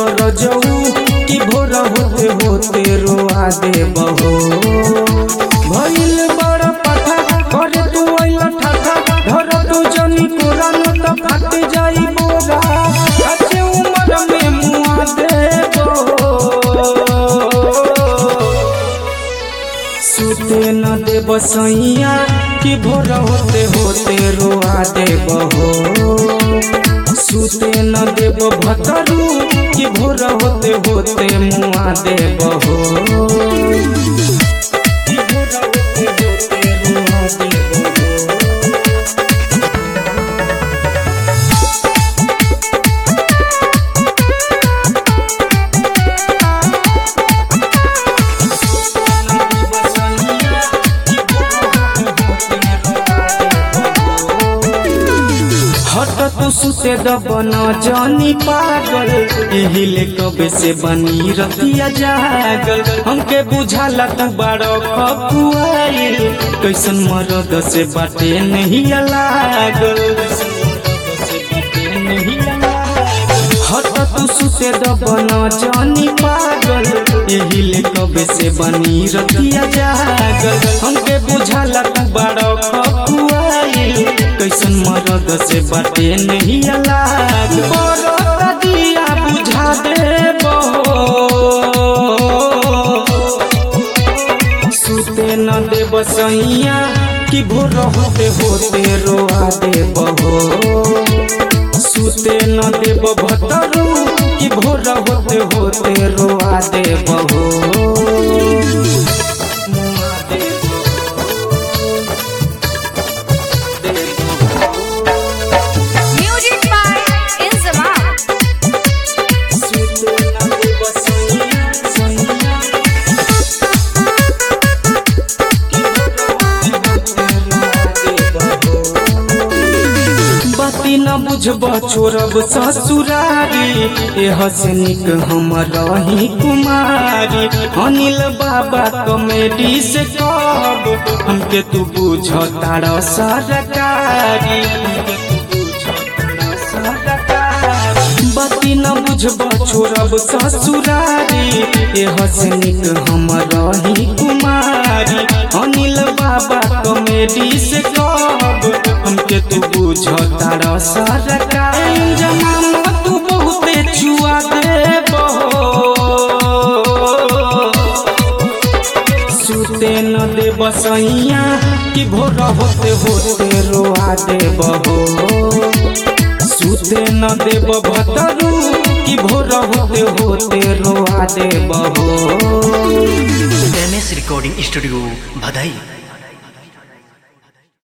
रजऊ कि भोर होते होते रोआ दे बहो भइल बड़ पथा करे तू अइल ठाठा धर तू जनी कोरा न त फट जाई बोरा अच्छे उम्र में मुआ दे सुते न दे बसैया कि भोर होते होते रोआ दे बहो सुते न देव भतरू कि भोर होते होते मुआ देव हो कि भोर होते होते मुआ देव हो हट तू सुते दबन जानी पागल एहिले कबे से बनी रतिया जागल हमके बुझाला तू बारो खपुआइल कैसन मरद से बाटे नहीं लागल हट तू सुते दबन जानी पागल एहिले कबे से बनी रतिया जागल हमके बुझाला तू बारो खपुआइल कैसन मरद से बाटे नहीं लाग बड़ा दिया बुझा दे सुते न दे बसैया कि भोर होते होते रोआ दे बहो सुते न देव भतरू कि भोर होते होते रोआ दे बहो मुआ दे Music by Inzamam. सुते न दे बसैया सैया बाती न बुझब छोड़ब ससुरारी ए हसनिक हम रही कुमारी अनिल बाबा कॉमेडी से कब हमके तू बुझ तार सरकारी बाती न बुझब छोड़ब ससुरारी ए हसनिक हम रही कुमारी अनिल बाबा कॉमेडी से कब हमके तू बुझ तार सरकारी जमाना तू बहुते छुआ दे सुते न दे बसैया कि भोर होते होते रोआ दे बहो सुते न देव भतरू कि भोर होते होते रोआ दे बहो एम एस रिकॉर्डिंग स्टूडियो भदई